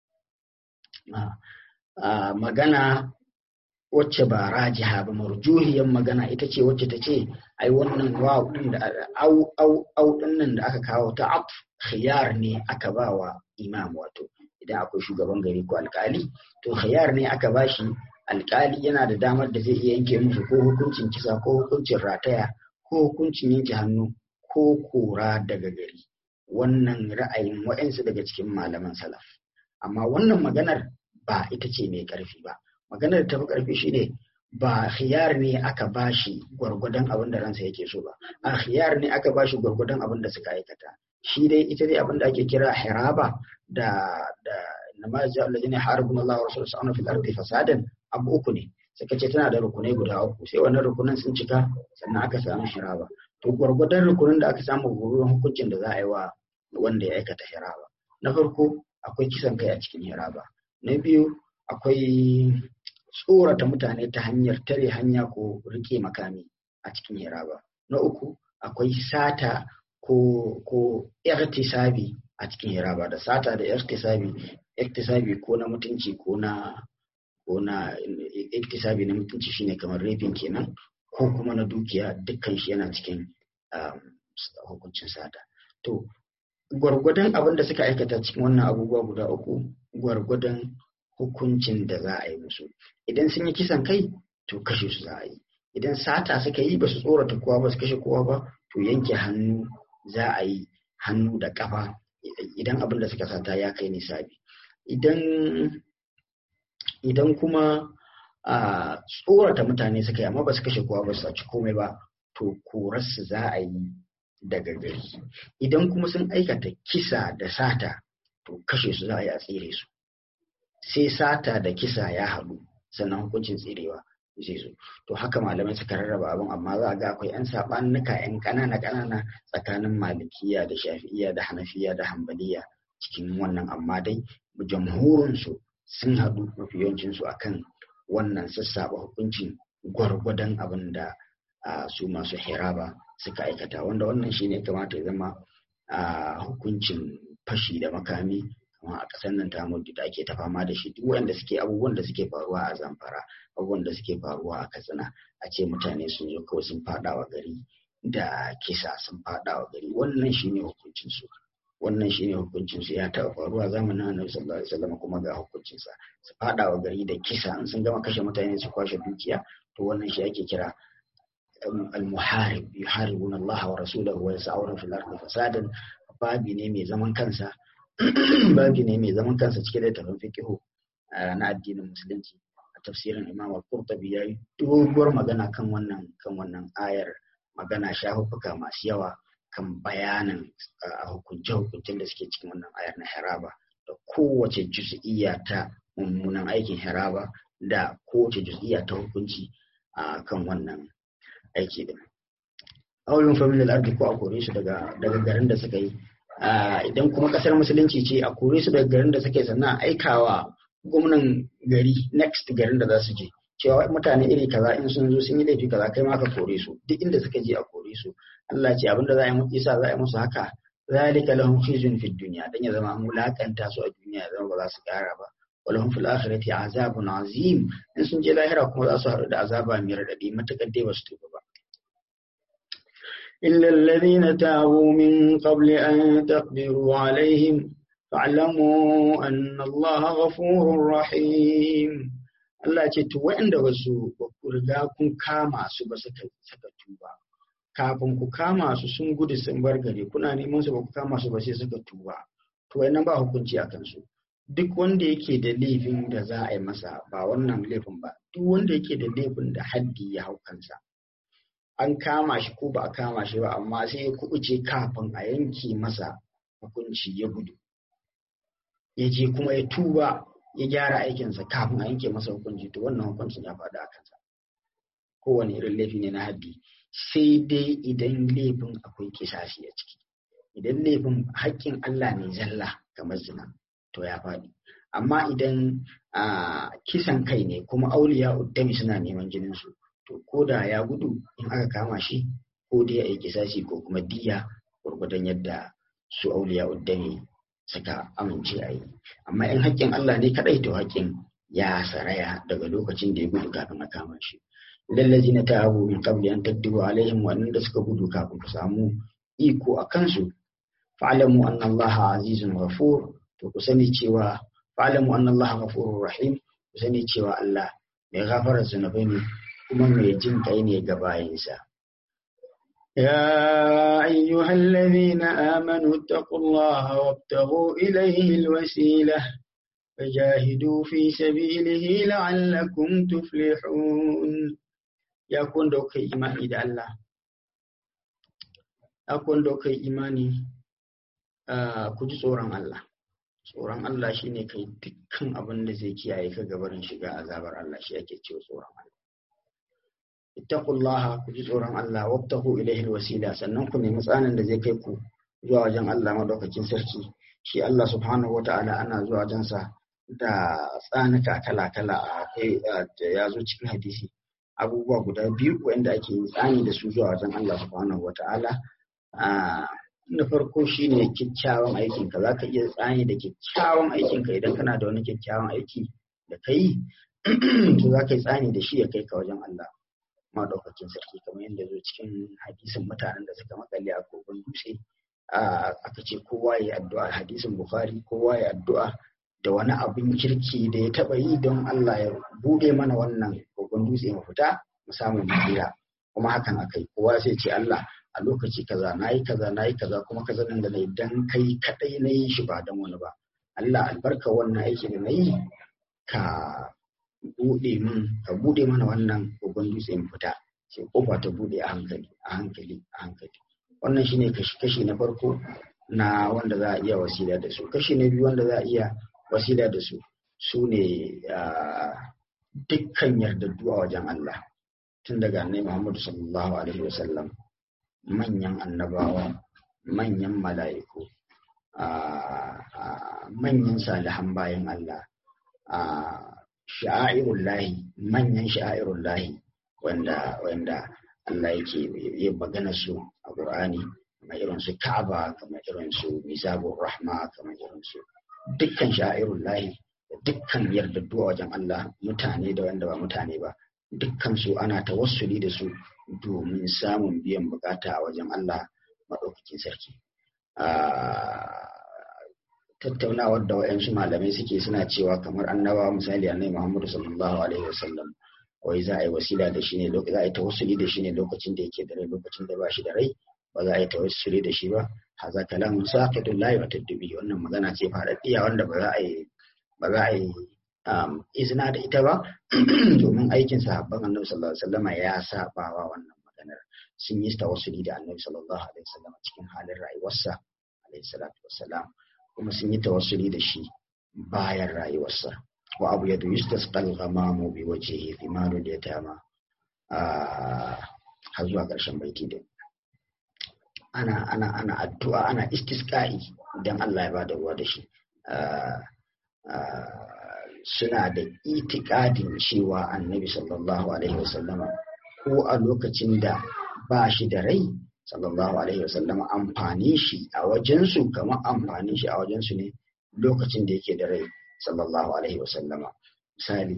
magana wacce ba rajiha ba marjuhiyar magana ita ce wacce ta ce ai wannan waw din da au au au nan da aka kawo ta af khiyar ne aka ba wa imam wato idan akwai shugaban gari ko alkali to khiyar ne aka ba shi alkali yana da damar da zai iya yanke musu ko hukuncin kisa ko hukuncin rataya ko hukuncin yanke hannu ko kora daga gari wannan ra'ayin wa'ansu daga cikin malaman salaf amma wannan maganar ba ita ce mai ƙarfi ba maganar ta fi ƙarfi shine ba khiyar ne aka bashi gwargwadon abin da ransa yake so ba a khiyar ne aka bashi gwargwadon abin da suka aikata shi dai ita dai abin da ake kira hiraba da da nama ja alladhina harabuna Allah wa rasuluhu sallallahu fil ardi fasadan abu uku ne suka ce tana da rukunai guda uku sai wannan rukunan sun cika sannan aka samu hiraba to gwargwadon rukunin da aka samu gurbin hukuncin da za a yi wa wanda ya aikata hiraba na farko akwai kisan kai a cikin hiraba na biyu akwai tsorata mutane ta hanyar tare hanya ko rike makami a cikin hiraba na uku akwai sata ko ko irtisabi a cikin hiraba da sata da irtisabi irtisabi ko na mutunci ko na ko na irtisabi na mutunci shine kamar rafin kenan ko kuma na dukiya dukkan shi yana cikin hukuncin sata to gwargwadon abin da suka aikata cikin wannan abubuwa guda uku gwargwadon hukuncin da za a yi musu idan sun yi kisan kai to kashe su za a yi idan sata suka yi ba su tsorata kowa ba su kashe kowa ba to yanke hannu za a yi hannu da kafa idan abin da suka sata ya kai nisabi idan idan kuma a tsorata mutane suka yi amma ba su kashe kowa ba su saci komai ba to korarsu za a yi daga gari idan kuma sun aikata kisa da sata to kashe su za a yi a tsire su sai sata da kisa ya haɗu sannan hukuncin tsirewa zai zo to haka malamai suka rarraba abin amma za a ga akwai 'yan saɓanuka 'yan ƙanana ƙanana tsakanin malikiya da shafi'iya da hanafiya da hambaliya cikin wannan amma dai jamhurinsu sun haɗu mafi yawancinsu akan wannan sassaɓa hukuncin gwargwadon abin da su masu hiraba suka aikata wanda wannan shine kamata ya zama a hukuncin fashi da makami kamar a ƙasar nan tamu da ake ta fama da shi duk wanda suke abubuwan da suke faruwa a zamfara abubuwan da suke faruwa a katsina a ce mutane sun zo kawai sun faɗa wa gari da kisa sun faɗa wa gari wannan shine hukuncin su wannan shine hukuncin su ya taɓa faruwa zamanin annabi sallallahu alaihi wasallam kuma ga hukuncin sa su faɗa wa gari da kisa in sun gama kashe mutane su kwashe dukiya to wannan shi ake kira al-muharib yuharibuna Allah wa rasulahu wa yas'una fil ardi fasadan babi ne mai zaman kansa babi ne mai zaman kansa cike da tafin fiqhu na addinin musulunci a tafsirin Imam Al-Qurtubi yayi doguwar magana kan wannan kan wannan ayar magana shafuka masu yawa kan bayanin hukunce-hukuncen da suke cikin wannan ayar na haraba da kowace juz'iyya ta mummunan aikin haraba da kowace juz'iyya ta hukunci a kan wannan aiki din. Aulun familial ardi ko a kore su daga daga garin da suka yi. Idan kuma kasar musulunci ce a kore su daga garin da suka yi sannan aikawa gwamnan gari next garin da za su je. cewa mutane iri kaza in sun zo sun yi laifi kaza kai ma ka kore su duk inda suka je a kore su Allah ce abinda za a yi musu isa za a yi musu haka zalika lahum khizyun fid dunya dan ya zama an mulakanta su a duniya ya zama ba za su kara ba walahum fil akhirati azabun azim in sun je lahira kuma za su haɗu da azaba mai radadi matakar dai ba su tuba ba إلا الذين تابوا من قبل أن تقدروا عليهم فاعلموا أن الله غفور رحيم Allah ce to waɗanda ba su ba ku riga kun kama su ba suka saka tuba kafin ku kama su sun gudu sun bar gari kuna neman su ba ku kama su ba sai suka tuba to wannan ba hukunci a kansu duk wanda yake da laifin da za a yi masa ba wannan laifin ba duk wanda yake da laifin da haddi ya hau kansa an kama shi ko ba a kama shi ba amma sai ya kubuce kafin a yanke masa hukunci ya gudu ya je kuma ya tuba ya gyara aikinsa kafin a yanke masa hukunci to wannan hukuncin ya faɗi a kansa kowane irin laifi ne na haddi sai dai idan laifin akwai kisashi a ciki idan laifin haƙƙin Allah ne zalla kamar zina to ya faɗi amma idan kisan kai ne kuma auliya uddami suna neman jininsu to ko da ya gudu in aka kama shi ko dai a yi kisashi ko kuma diya gwargwadon yadda su auliya uddami suka amince a yi amma in haƙƙin Allah ne kaɗai to haƙƙin ya saraya daga lokacin da ya gudu kafin a kama shi lallazi na ta abu min qabli an taddibu alaihim wannan da suka gudu kafin ku samu iko a kansu fa'lamu anna Allah azizun ghafur to ku sani cewa fa'lamu anna Allah ghafurur rahim ku sani cewa Allah mai gafarar zunubai ne kuma mai jin kai ne ga bayinsa يا أيها الذين آمنوا اتقوا الله وابتغوا إليه الوسيلة فجاهدوا في سبيله لعلكم تفلحون يا كون دوك إيماني دا الله يا كون دوك إيماني كجي tsoron Allah tsoron Allah shine kai dukkan abin da zai kiyaye ka gabarin shiga azabar Allah shi ake cewa tsoron Allah ittaqullaha ku ji tsoron Allah wabtahu ilaihi alwasila sannan ku nemi tsanin da zai kai ku zuwa wajen Allah madaukakin sarki shi Allah subhanahu wataala ana zuwa wajen sa da tsanuka kala kala akwai ya zo cikin hadisi abubuwa guda biyu wanda ake yin tsani da su zuwa wajen Allah subhanahu wataala na farko shine kyakkyawan aikin ka zaka iya tsani da kyakkyawan aikin ka idan kana da wani kyakkyawan aiki da kai to zaka yi tsani da shi ya kai ka wajen Allah madaukakin sarki kamar yadda zo cikin hadisin mutanen da suka makale a kogon dutse aka ce kowa ya addu'a hadisin bukhari kowa ya addu'a da wani abin kirki da ya taba yi don Allah ya bude mana wannan kogon dutse mu fita mu samu mafira kuma hakan akai kowa sai ce Allah a lokaci kaza nayi kaza nayi kaza kuma kaza nan da nayi dan kai kadai nayi shi ba dan wani ba Allah albarka wannan aiki da nayi ka bude min ka bude mana wannan kogon dutse mu fita sai kofa ta bude a hankali a hankali a hankali wannan shine kashi kashi na farko na wanda za a iya wasila da su kashi na biyu wanda za a iya wasila da su su ne dukkan yardaddu a wajen Allah tun daga annabi Muhammadu sallallahu alaihi wasallam manyan annabawa manyan mala'iku manyan salihan bayan Allah sha'airun lahi manyan sha'airun lahi wanda wanda Allah yake yi magana su a Qur'ani kamar irin su Ka'aba kamar irin su Mizabur Rahma kamar irin su dukkan sha'irun lahi da dukkan yardaddu a wajen Allah mutane da wanda ba mutane ba dukkan su ana tawassuli da su domin samun biyan bukata a wajen Allah maɗaukakin sarki. Tattaunawar da wa'yansu malamai suke suna cewa kamar annabawa misali annabi Muhammadu sallallahu alaihi wasallam wai za a yi wasila da shi ne za a yi tawassuli da shi ne lokacin da yake da rai lokacin da ba shi da rai ba za a yi tawassuli da shi ba haza kalamun saqidul la yatadbi wannan magana ce faɗaɗɗiya wanda ba za a yi ba za a yi izina da ita ba domin aikin sahabban annabi sallallahu alaihi wasallam ya saba wa wannan maganar sun yi tawassuli da annabi sallallahu alaihi wasallam cikin halin rayuwarsa alaihi salatu wassalam kuma sun yi tawassuli da shi bayan rayuwarsa wa abu yadu yustasqal ghamamu bi wajhihi fi malul yatama har zuwa ƙarshen baiti din ana ana ana addu'a ana istisqa'i idan Allah ya bada ruwa da shi suna da itikadin cewa annabi sallallahu alaihi wasallama ko a lokacin da ba shi da rai sallallahu alaihi wasallama amfani shi a wajensu kamar amfanin shi a wajensu ne lokacin da yake da rai sallallahu alaihi wasallama misali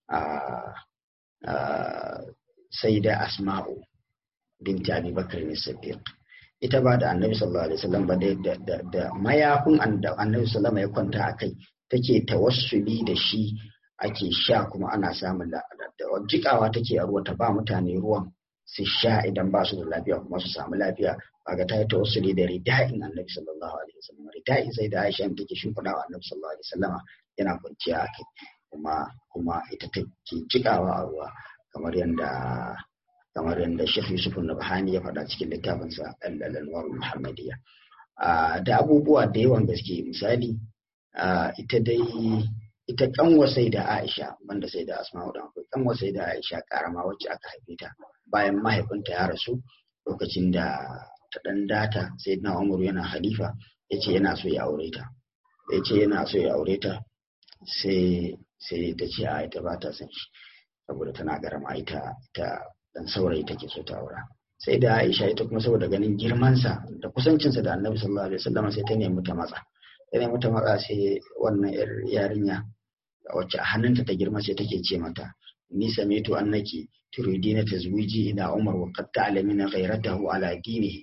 sai da asma'u binti abi bakar ne siddiq ita ba da annabi sallallahu alaihi wasallam ba da mayafin annabi sallallahu ya kwanta a kai take tawassuli da shi ake sha kuma ana samun jikawa take a ruwa ta ba mutane ruwan su sha idan ba su da lafiya kuma su samu lafiya kaga ta yi tawassuli da rida'in annabi sallallahu alaihi wasallam rida'in sai da Aisha take shimfiɗa wa annabi sallallahu alaihi wasallam yana kwanciya a kai kuma kuma ita take jikawa a ruwa kamar yadda kamar yadda Sheikh Yusuf Nabhani ya faɗa cikin littafinsa Al-Anwar Muhammadiyya da abubuwa da yawan gaske misali ita dai ita kanwa sai da Aisha banda sai da Asma'u da akwai kanwa sai da Aisha karama wacce aka haife ta bayan mahaifinta ya rasu lokacin da ta dan data sai na Umar yana halifa yace yana so ya aure ta yace yana so ya aure ta sai sai ta ce a ita ba ta son shi saboda tana garama ita ta dan saurayi take so ta aura sai da Aisha ita kuma saboda ganin girmansa da kusancinsa da Annabi sallallahu alaihi wasallam sai ta nemi ta matsa ta nemi ta matsa sai wannan yar yarinya wacce a hannunta ta girma sai take ce mata ni samitu annaki turidina tazwiji ila Umar wa qad ta'lamina ghayratahu ala dinihi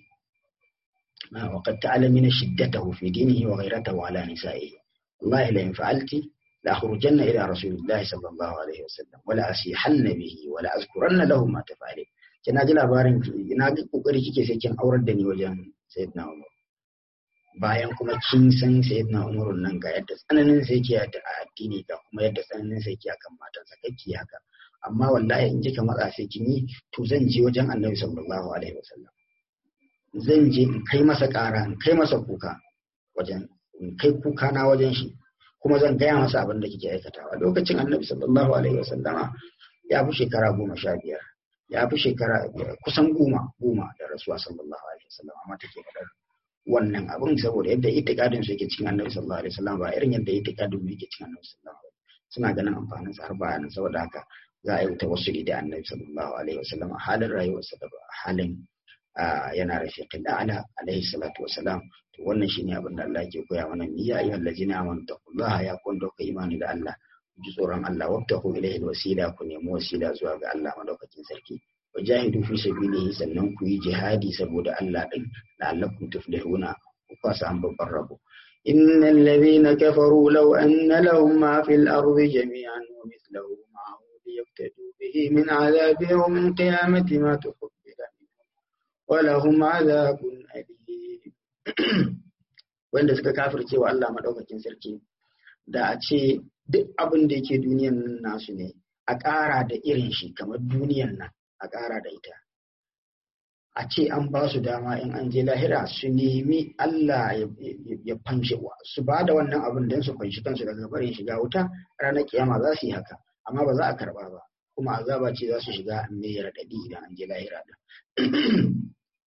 wa qad ta'lamina shiddatahu fi dinihi wa ghayratahu ala nisa'ihi wallahi la in fa'alti لأخرجن إلى رسول الله صلى الله عليه وسلم ولا أسيحن به ولا أذكرن له ما تفعل kina ji labarin ina ga kokari kike sai kin aurar da ni wajen sayyidina Umar bayan kuma kin san sayyidina Umar nan ga yadda tsananin sai ke da addini ga kuma yadda tsananin sai ke akan matansa kake haka amma wallahi in kika matsa sai kin yi to zan je wajen Annabi sallallahu alaihi wasallam zan je in kai masa ƙara in kai masa kuka wajen in kai kuka na wajen shi kuma zan gaya masa abin da kike aikatawa lokacin annabi sallallahu alaihi wasallama ya fi shekara goma sha biyar ya fi shekara kusan goma goma da rasuwa sallallahu alaihi wasallama amma take faɗar wannan abin saboda yadda itikadin su yake cikin annabi sallallahu alaihi wasallam ba irin yadda itikadin mu yake cikin annabi sallallahu alaihi wasallam suna ganin amfanin sa har bayanan saboda haka za a yi tawassuli da annabi sallallahu alaihi wasallam halin rayuwarsa da halin yana rafiqin a'la alaihi salatu wasalam to wannan shine abin da Allah ke koya mana ya ayyuhal ladzina amanu taqullaha ya kun dauka imani da Allah ji tsoron Allah wabtahu ilaihi wasila ku nemi wasila zuwa ga Allah madaukakin sarki wajahidu fi sabilihi sannan ku yi jihadi saboda Allah din la'allakum tuflihuna ku fasa an babban rabo إن الذين كفروا لو أن لهم ما في الأرض جميعا ومثله معه ليفتدوا به من عذاب يوم القيامة ما تقبل منهم ولهم عذاب أليم wanda suka kafirce wa Allah madaukakin sarki da a ce duk abin da yake duniyan nan nasu ne a ƙara da irin shi kamar duniyan nan a ƙara da ita a ce an ba su dama in an je lahira su nemi Allah ya fanshe su ba da wannan abin don su fanshi kansu daga barin shiga wuta ranar kiyama za su yi haka amma ba za a karba ba kuma azaba ce za su shiga mai raɗaɗi idan an je lahira din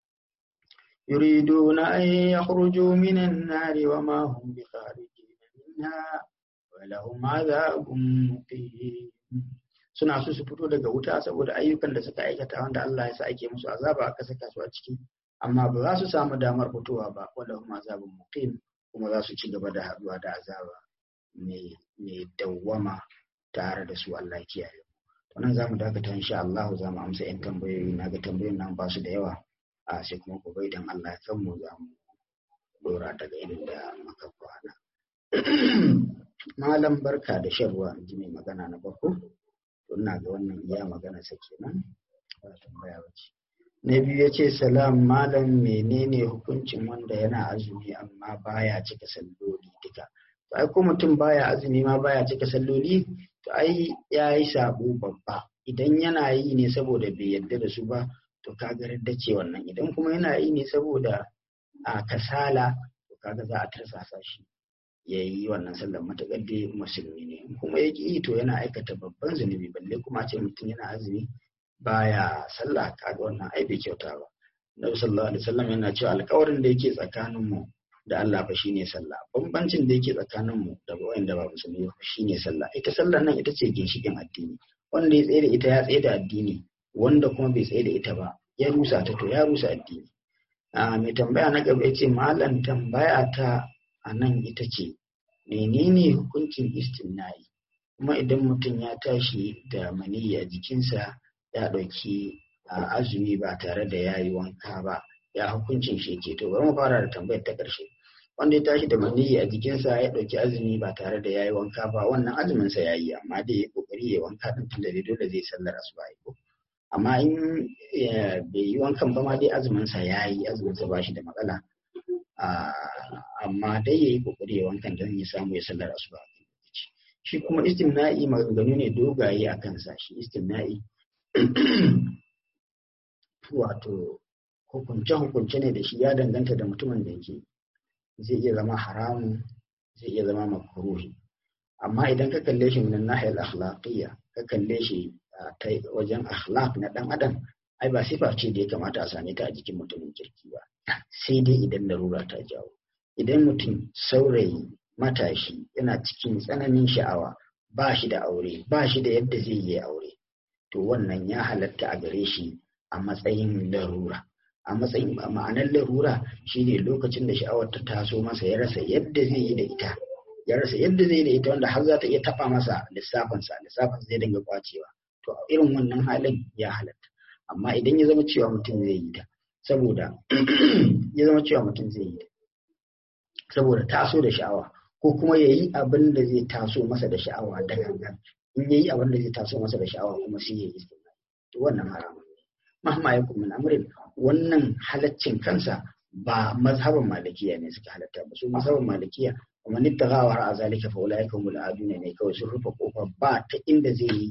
يريدون أن يخرجوا من النار وما هم بخارجين منها ولهم عذاب مقيم suna so su fito daga wuta saboda ayyukan da suka aikata wanda Allah ya sa ake musu azaba aka saka su a ciki amma ba za su samu damar fitowa ba wanda kuma azabun muqim kuma za su ci gaba da haduwa da azaba mai dawwama tare da su Allah kiyaye to nan zamu dakata insha Allah za mu amsa yan tambayoyi na ga tambayoyin nan ba su da yawa a sai kuma gobe idan Allah ya kan mu za mu dora daga inda muka kwana malam barka da shan ruwa in ji mai magana na farko to ina ga wannan iya magana sa kenan ba tambaya ba ce na biyu ya ce salam malam menene hukuncin wanda yana azumi amma baya cika salloli duka to ai ko mutum baya azumi ma baya cika salloli to ai ya yi sabo babba idan yana yi ne saboda bai yarda da su ba to kaga da ce wannan idan kuma yana yi ne saboda a kasala to kaga za a tarsasa shi ya yi wannan sallar matuƙar dai musulmi ne kuma ya yi to yana aikata babban zunubi balle kuma ce mutum yana azumi baya sallah kaga wannan ai bai kyauta ba Nabi sallallahu alaihi wasallam yana cewa alƙawarin da yake tsakanin mu da Allah fa shine sallah bambancin da yake tsakanin mu da wanda ba musulmi ba shine sallah ita sallar nan ita ce ginshikin addini wanda ya tsaye da ita ya tsaye da addini wanda kuma bai tsaye da ita ba ya rusa ta to ya rusa addini a mai tambaya na gaba yace malam tambaya ta a nan ita ce menene hukuncin istimna'i kuma idan mutum ya tashi da maniyyi a jikinsa ya ɗauki azumi ba tare da ya yi wanka ba ya hukuncin shi ke to bari mu fara da tambayar ta ƙarshe wanda ya tashi da maniyyi a jikinsa ya ɗauki azumi ba tare da ya yi wanka ba wannan azumin sa ya yi amma dai ya kokari ya wanka din tunda dai dole zai sallar asuba ko amma in bai yi wankan ba ma dai azumin sa ya yi azumin sa ba shi da matsala amma dai ya yi kokari ya wankan don ya samu ya sallar asuba shi kuma istimna'i maganganu ne dogaye a kansa shi istimna'i wato hukunce-hukunce ne da shi ya danganta da mutumin da yake zai iya zama haramun zai iya zama makruhi amma idan ka kalle shi min nahiyar akhlaqiyya ka kalle shi ta wajen akhlaq na dan adam ai ba sifa ce da ya kamata a same ta a jikin mutumin kirki ba sai dai idan larura ta jawo idan mutum saurayi matashi yana cikin tsananin sha'awa ba shi da aure ba shi da yadda zai yi aure to wannan ya halatta a gare shi a matsayin larura a matsayin ma'anar larura shine lokacin da sha'awar ta taso masa ya rasa yadda zai yi da ita ya rasa yadda zai yi da ita wanda har za ta iya taba masa lissafinsa lissafin zai dinga kwacewa to a irin wannan halin ya halatta amma idan ya zama cewa mutum zai yi ta saboda ya zama cewa mutum zai yi ta saboda taso da sha'awa ko kuma ya yi abin da zai taso masa da sha'awa da gangan in ya yi abin da zai taso masa da sha'awa kuma sai ya yi istimai to wannan haramun ne mahma ya kuma amrin wannan halaccin kansa ba mazhaban malikiya ne suka halatta ba su mazhaban malikiya kuma ni tagawa har azalika fa ulai kan aduna ne kawai sun rufe kofa ba ta inda zai yi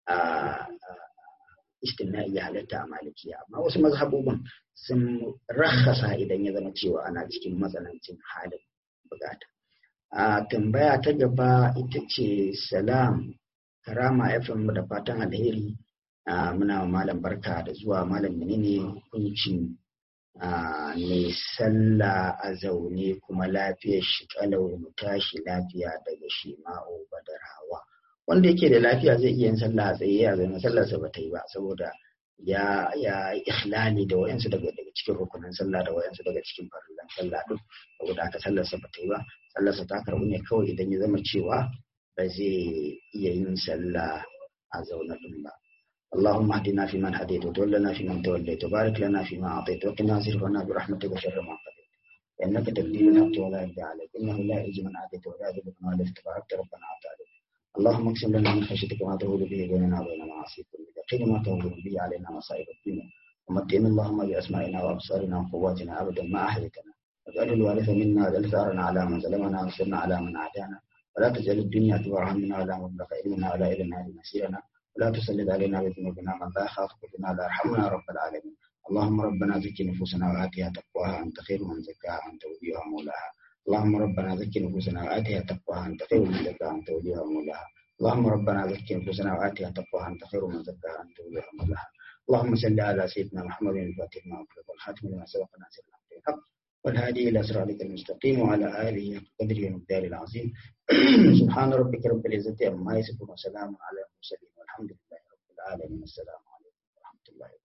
istimna'i ya halatta a malikiya amma wasu mazhabobin sun rakhasa idan ya zama cewa ana cikin matsanancin halin bukata a tambaya ta gaba ita ce salam karama fm da fatan alheri muna malam barka da zuwa malam menene hukuncin mai sallah a zaune kuma lafiyar shi kalau mu tashi lafiya daga shima'u badarawa wanda yake da lafiya zai iya yin sallah a tsaye a zaune sallarsa ba ta yi ba saboda ya ya ikhlali da wayansu daga daga cikin rukunin sallah da wayansu daga cikin farillan sallah duk saboda aka sallarsa ba ta yi ba sallarsa ta karbu ne kawai idan ya zama cewa ba zai iya yin sallah a zaune din ba اللهم اهدنا فيمن هديت وتولنا فيمن توليت وبارك لنا فيما اعطيت وقنا واصرف عنا برحمتك شر ما قضيت انك تقضي بالحق ولا يقضى عليك انه لا يعز من عاديت ولا يذل من واليت تباركت ربنا وتعالى اللهم اقسم لنا من خشيتك ما تهول به بيننا وبين معاصيك واليقين ما تهول به علينا مصائب الدنيا ومتعنا اللهم باسمائنا وابصارنا وقواتنا ابدا ما احييتنا واجعل الوارث منا واجعل ثارنا على من ظلمنا وانصرنا على من عادانا ولا تجعل الدنيا اكبر همنا ولا مبلغ علمنا ولا الى النار مسيرنا ولا تسلط علينا بذنوبنا من لا يخافك بنا لا يرحمنا رب العالمين اللهم ربنا زكي نفوسنا وآتها تقواها أنت خير من زكاها أنت وليها مولاها اللهم ربنا زكي نفوسنا وآتها تقواها أنت خير من زكاها أنت وليها مولاها اللهم ربنا زكي نفوسنا وآتها تقواها أنت خير من زكاها أنت وليها مولاها اللهم صل على سيدنا محمد الفاتح ما أغلق والخاتم لما سبق ناصر الحق والهادي إلى صراطك المستقيم وعلى آله قدره ومقداره العظيم سبحان ربك رب العزة عما يصفون وسلام على المرسلين والحمد لله العالمين السلام عليكم ورحمة الله وبركاته